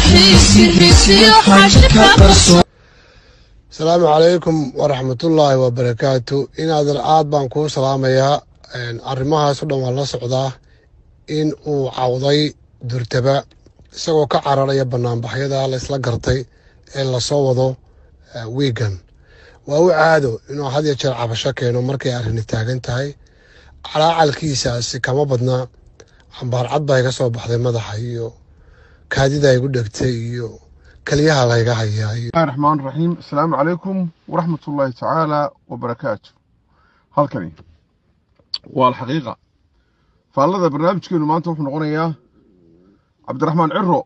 asalaamu calaykum waraxmatullaahi wabarakaatu inaadan aad baan kuu salaamayaa arrimahaas o dhan waan la socdaa in uu cawday durtaba isagoo ka cararaya banaanbaxyada laysla gartay ee lasoo wado wiigan waa u caado inuu had ya jeer cabasho keeno markay arrini taagan tahay calaacalkiisaasi kama badna cambaarcad baa iga soo baxday madaxa iyo kaadida igu dhegtay iyo keliyaha layga hayaa iyo bismillahi raxmaan raxiim asalaamu calaykum waraxmat ullaahi tacaala wabarakaatu halkani waa alxaqiiqa faallada barnaamijkeenu maanta wuxuu noqonayaa cabdiraxmaan ciro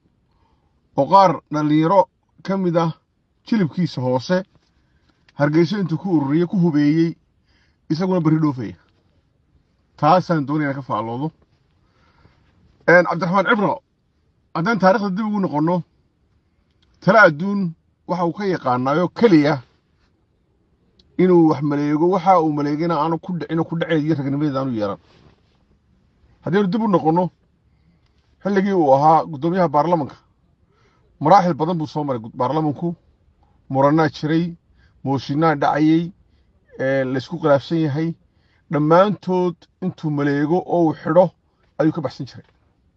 oo qaar dhallinyaro ka mid ah jilibkiisa hoose hargeyso intuu ku ururiyey ku hubeeyey isaguna berri dhoofaya taasaan doonaya inaan ka faalloodo cabdiraxmaan cibro haddaan taarikhda dib ugu noqonno tala adduun waxa uu ka yaqaanaayo keliya inuu wax maleego waxa uu maleegana aanu ku dhicin ku dhaceediyo ragnimadeeda aanu yeelan haddaynu dib u noqonno xilligii uu ahaa guddoomiyaha baarlamanka maraaxil badan buu soo maray baarlamanku muranaa jiray mooshinaa dhacayey laysku khilaafsan yahay dhammaantood intuu maleego oo uu xidho ayuu ka baxsan jiray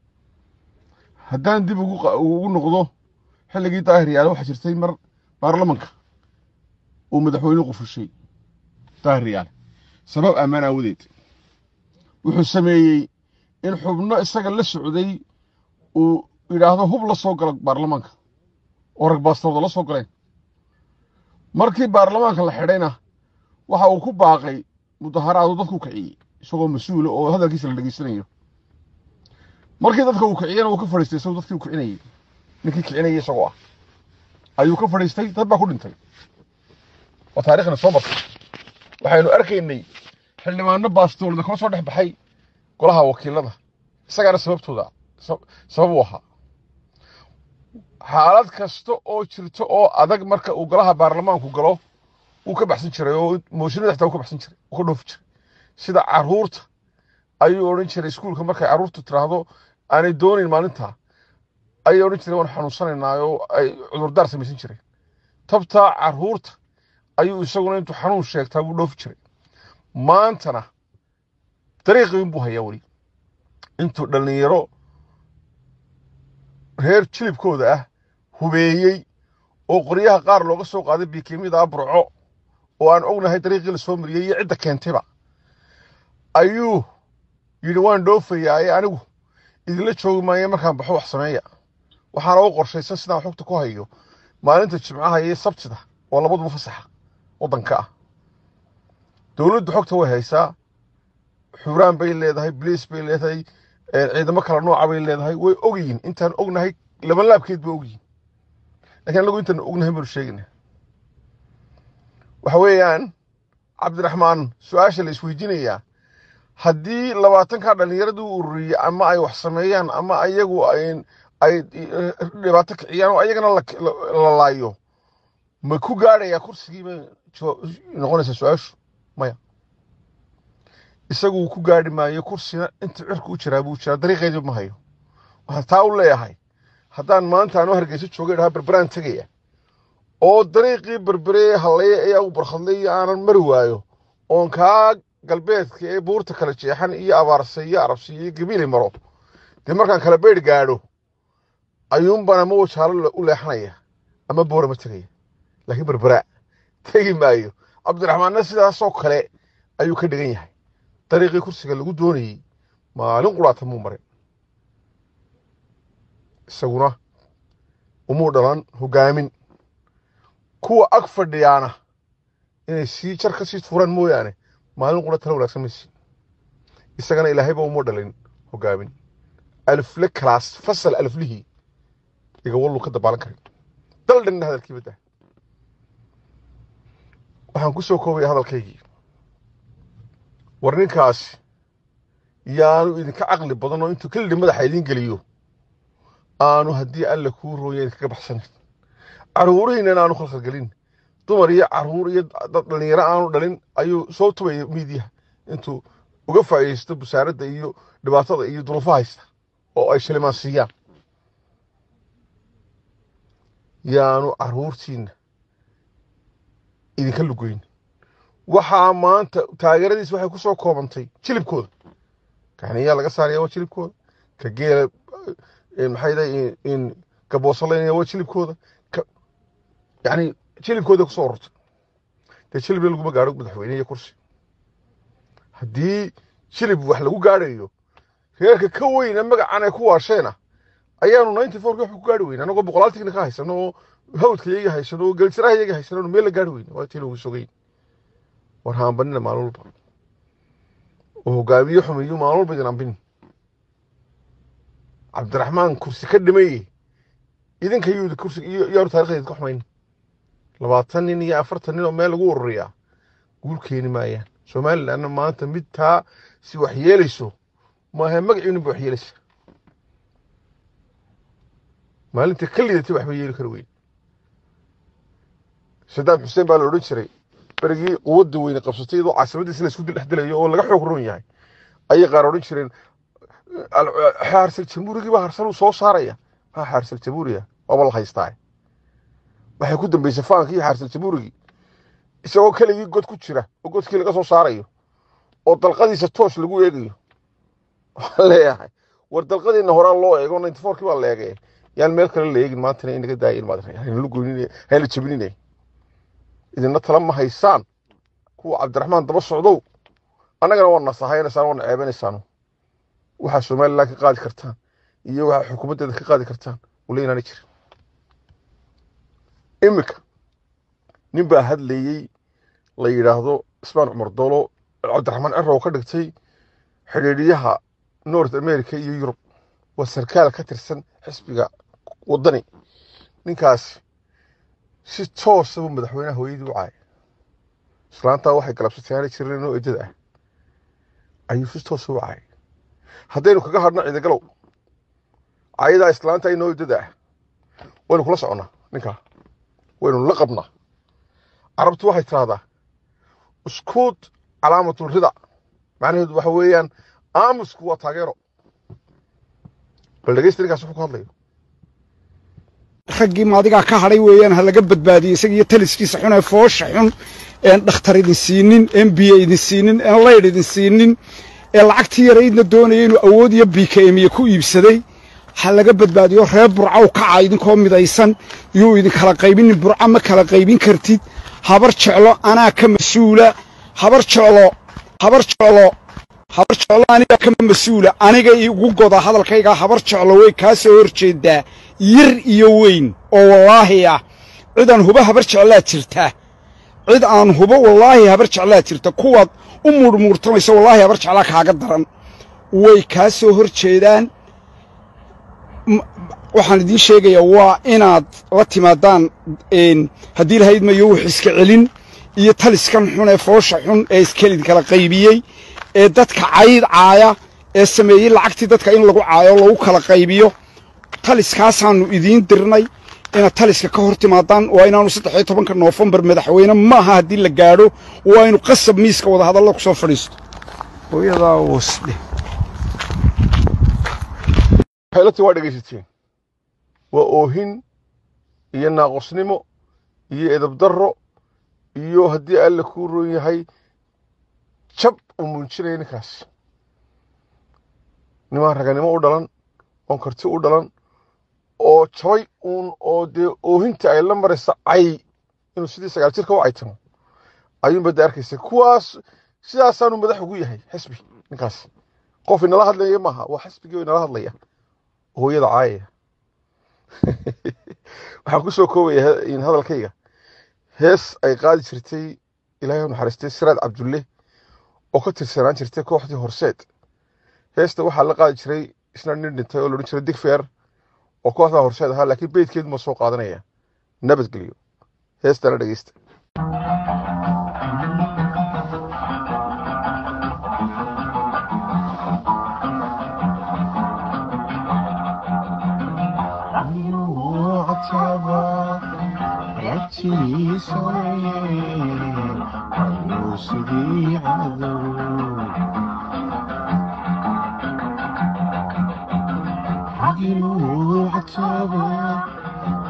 haddaan dib ugu noqdo xilligii daahir yaale waxaa jirtay mar baarlamanka uu madaxweynuhu qufushay daahir yaale sabab ammaan aawadeed wuxuu sameeyey in xubno isaga la socday uu yidhaahdo hub la soo gala baarlamaanka oo rag baastooda la soo galeen markii baarlamaanka la xidhayna waxa uu ku baaqay mudaharaadu dadku kiciyey isagoo mas-uula oo hadalkiisa la dhegeysanayo markii dadka uu kiciyena uu ka fadhiistay isagoo dadkii uu kicinayey ninkii kicinayay isagoo ah ayuu ka fadhiistay dad baa ku dhintay waa taarikhna soo martay waxaynu arkaynay xildhibaano baastoolda kama soo dhex baxay golaha wakiilada isagaana sababtooda sabab u ahaa xaalad kasta oo jirto oo adag marka uu golaha baarlamaanku galo uu ka baxsan jiray oo mooshinada xitaa uu ka baxsan jiray uu ka dhoofi jiray sida caruurta ayuu odhan jiray iskuulka markay caruurtu tiraahdo aanay doonayn maalintaa ayay odhan jireen waan xanuunsanaynaa oo ay cudurdaar samaysan jireen tabtaa caruurta ayuu isaguna intuu xanuun sheegtaa buu dhoofi jiray maantana dariiqiin buu hayaa weli intuu dhallinyaro reer jilibkooda ah hubeeyey oo qoryaha qaar looga soo qaaday biikimida burco oo aan ognahay dariiqii la soo mariyey iyo cidda keentayba ayuu yidhi waan dhoofayaa ee anigu idinla joogi maayo markaan baxo wax sameeya waxaana u qorshaysan sidaan xogta ku hayo maalinta jimcaha iyo sabtida oo labaduba fasaxa waddanka ah dowladdu xogta way haysaa xuraan bay leedahay bliis bay leedahay ciidamo kala nooca bay leedahay way ogyihin intaan ognahay labanlaabkeed bay ogyihin lakiin anagu intaan ognahay baanu sheegayna waxa weeyaan cabdiraxmaan su-aasha la isweydiinayaa haddii labaatankaa dhallinyaradii u ururiyey ama ay wax sameeyaan ama ayagu ay dhibaato kiciyaan oo ayagana la laayo ma ku gaadhayaa kursigii bay noqonaysaa su-aashu maya isagu uu ku gaadhi maayo kursina inta cirka u jiraa buu jiraa dariiqeedii ma hayo waxaan taa u leeyahay haddaan maanta anoo hargeyso joogay dhahaa berberaan tegaya oo dariiqii berberee hallaya ayaa u barkhadlay iyo aanan mari waayo oon kaa galbeedka ee buurta kala jeexan iyo abaarse iyo arabsi iyo gabiili maro dee markaan kala beydh gaadho ayuunbaan ama wajaalo u leexanaya ama boorama tegaya laakiin berberaa tegi maayo cabdiraxmaanna sidaasoo kale ayuu ka dhigan yahay dariiqii kursiga lagu doonayey maalin quraata muu marin isaguna umuu dhalan hogaamin kuwa ag fadhiyaana inay sii jar ka sii tuuraan mooyaane maalin qura tala wanaagsan maysi isagana ilaahayba umuu dhalin hogaamin alifle kalaas fasal aliflihii igawallu ka dabaalan karin dal dhanna hadalkii badda waxaan ku soo koobaya hadalkaygii war ninkaasi yaanu idinka caqli badan oo intuu kelidhi madaxa idiin geliyo aanu haddii alla kuu rooya idinkaga baxsanin caruurihiinan aanu khalkhalgelin dumar iyo caruur iyo dad dhalinyaro aanu dhalin ayuu soo tubaya miidiyaha intuu uga faa'iidaysto busaaradda iyo dhibaatada iyo duruufa haysta oo ay shilimaan siiyaan yaanu caruurtiinna idinka lugoyn waxaa maanta taageeradiis waxay ku soo koobantay jilibkooda kaniyaa laga saaraya waa jilibkooda ka geela maxay dahay in gaboosalaynaya waa jilibkooda yani jilibkooda kusoo ururtay dee jilibna laguma gaadho madaxweyne iyo kursi haddii jilib wax lagu gaadhayo reerka ka weyna magacan ay ku waasheena ayaanu ninety fourki wax ku gaari weyne anagoo boqolaaltigna ka haysano oo hawdka iyaga haysano oo geljiraha iyaga haysano meel la gaari weyne waa tii lagu sogeyn war haambanina maalin walba oo hogaamiye xumeeyo maalin walba idin ambin cabdiraxmaan kursi ka dhimaye idinka yuu kursi yaanu taarikhda idinka xumayn labaatan nin iyo afartan nin oo meel lagu ururiyaa guul keeni maayaan somalilandna maanta mid taa si wax yeelayso maaha magaciinin ba wax yeelaysa maalinta ka lidatay waxba yeeli kara weyn sadaam xuseen baa la odhan jiray berigii quwadda weyne qabsatay iyadoo caasimadiisa la isku dil dhex dilayo oo laga xoog roon yahay ayay qaar odhan jireen xaarsal jamhuurigii baa harsal soo saaraya maa xaarsal jamhuuriga waaba la haystaa waxay ku dambeysay faanki iyo xaarsal jamhuurigii isagoo keligii god ku jira oo godkii laga soo saarayo oo dalqadiisa toos lagu eegayo waxaan leeyahay war dalqadiina horaan loo eego ninety fourkii baa la eegay yaan meel kale la eegin maantana inaga daayin maad hayna goynin hayna jabinine idina tala ma haysaan kuwa cabdiraxmaan daba socdow annagana waa nasahaynaysaa waana ceebanaysaan waxaa somaliland ka qaadi kartaan iyo waxaa xukuumaddeeda ka qaadi kartaan wala inaana jirin iminka nin baa hadlayey la yidhaahdo ismaan cumar doolo cabdiraxmaan cerow ka dhigtay xidhiidhiyaha north america iyo yurub waa sarkaal ka tirsan xisbiga waddani ninkaasi si toosa buu madaxweynaha hooyadii u caayay islaantaa waxay galabsatay aana jirin inoo eddada ah ayuu si toosa u caayay haddaynu kaga hadhno ciidagalow caayadaa islaanta inoo eddada ah waynu kula soconnaa ninkaa waynu la qabnaa carabtu waxay tiraahdaa uskuud calaamatul rida macnaheedu waxa weeyaan aamusku waa taageero bal dhegeysta ninkaas wuxuu ku hadlayo raggii maadigaa ka hadhay weeyaan ha laga badbaadiyey isaga iyo taliskiisa xun ee foosha xun een dhakhtar idin siinin een biyo idin siinin een laydh idin siinin ee lacagtii yaraydna doonaya inuu awood iyo bikemiye ku iibsaday ha laga badbaadiyo reer burca u kaca idinkoo midaysan yuu idinkala qaybinin burca ma kala qaybin kartid habar jeclo anaa ka mas-uula habar jeclo habar jeclo habar jeclo anigaa ka mas-uula aniga igu goda hadalkaygaa habar jeclo way kaa soo hor jeedaa yar iyo weyn oo wallaahi ah cid aan hubo habar jeclaa jirta cid aan hubo wallaahi habar jeclaa jirta kuwaad u muurmuurtamaysa wallaahi habar jeclaa kaaga daran way kaa soo hor jeedaan waxaan idiin sheegayaa waa inaad la timaadaan haddii lahayd mayo wux iska celin iyo taliskan xun ee foosha xun ee iskelid kala qaybiyey ee dadka cayd caaya ee sameeyey lacagtii dadka in lagu caayo lagu kala qaybiyo taliskaasaannu idiin dirnay inaad taliska ka hor timaadaan waa inaanu saddex iyo tobanka noofembar madaxweyne maaha haddii la gaadho waa inu qasab miiska wadahadalla ku soo fadhiisto hooyadaa wasdhe xeelati waa dhegaysateen waa oohin iyo naaqosnimo iyo edabdarro iyo haddii alle kuu roon yahay jab uu muujinaya ninkaas nimaan raganimo u dhalan oon karti u dhalan oo jabay uun oo dee oohinta ay la maraysa cay inuu sidii sagaal jirka u caytamo ayuunba de arkaysa kuwaas sidaasaanu madax ugu yahay xisbi ninkaas qof inala hadlaya maaha waa xisbigii inala hadlaya hooyada caayaya waxaan ku soo koobaya hadalkayga hees ay qaadi jirtay ilaahay u naxariistay siraad cabdulle oo ka tirsanaan jirtay kooxdii horseed heesta waxaa la qaadi jiray isna nin dhintay oo la odhan jiray digfeer oo kooxdaa horseed ahaa laakiin beydkeedu ma soo qaadanaya nabadgelyo heestana dhegeysta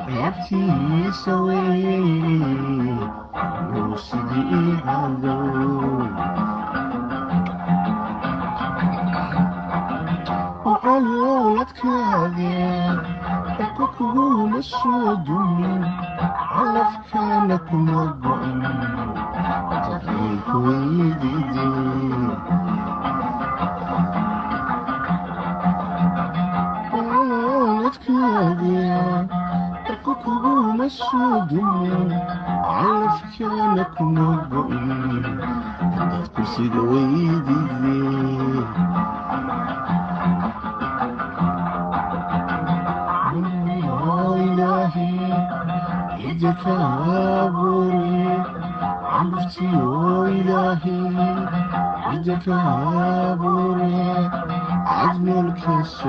ciyaartiisa weeye yuu sidii cadow calooladkaade dadka kugula soo dumin calafkaana kuma go'in jacaylku weydide calooladkaade dadka kugula soo dumin calafkaana kuma go'in dadku sida weydide إلهي يدك عبري عرفتي إلهي يدك عبري عدمك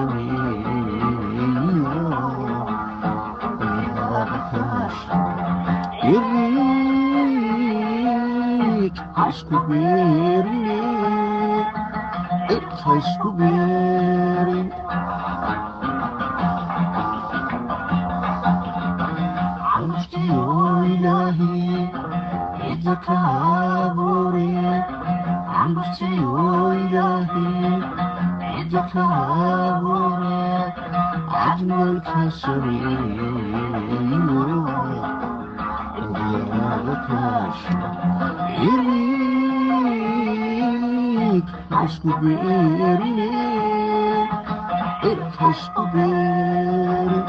يريك عشق بيري عشق بيري عرفتي إلهي يدك عبري عرفتي إلهي يدك عبري عجمك سرير وضيعك يريك عشق بإيري عشق بإيري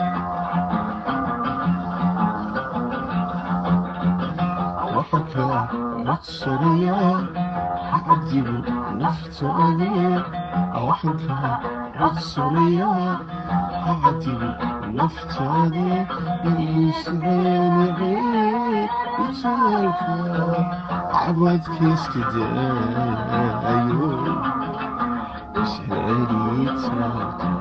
وحكى رقصريا عجب نفت أذيع وحكى رقصريا عجب نفت أذيع اللي سبين غير يتسالك عبد كيس كده أيوه سهري يتسالك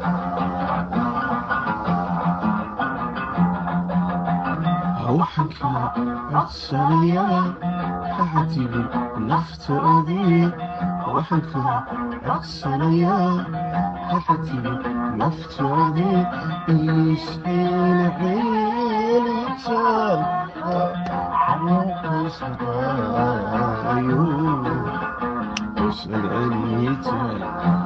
روحك رقصنيا تعتب نفت أذي روحك رقصنيا تعتب نفت أذي يسحين عين يتسال عمق صدايو يسأل عن يتسال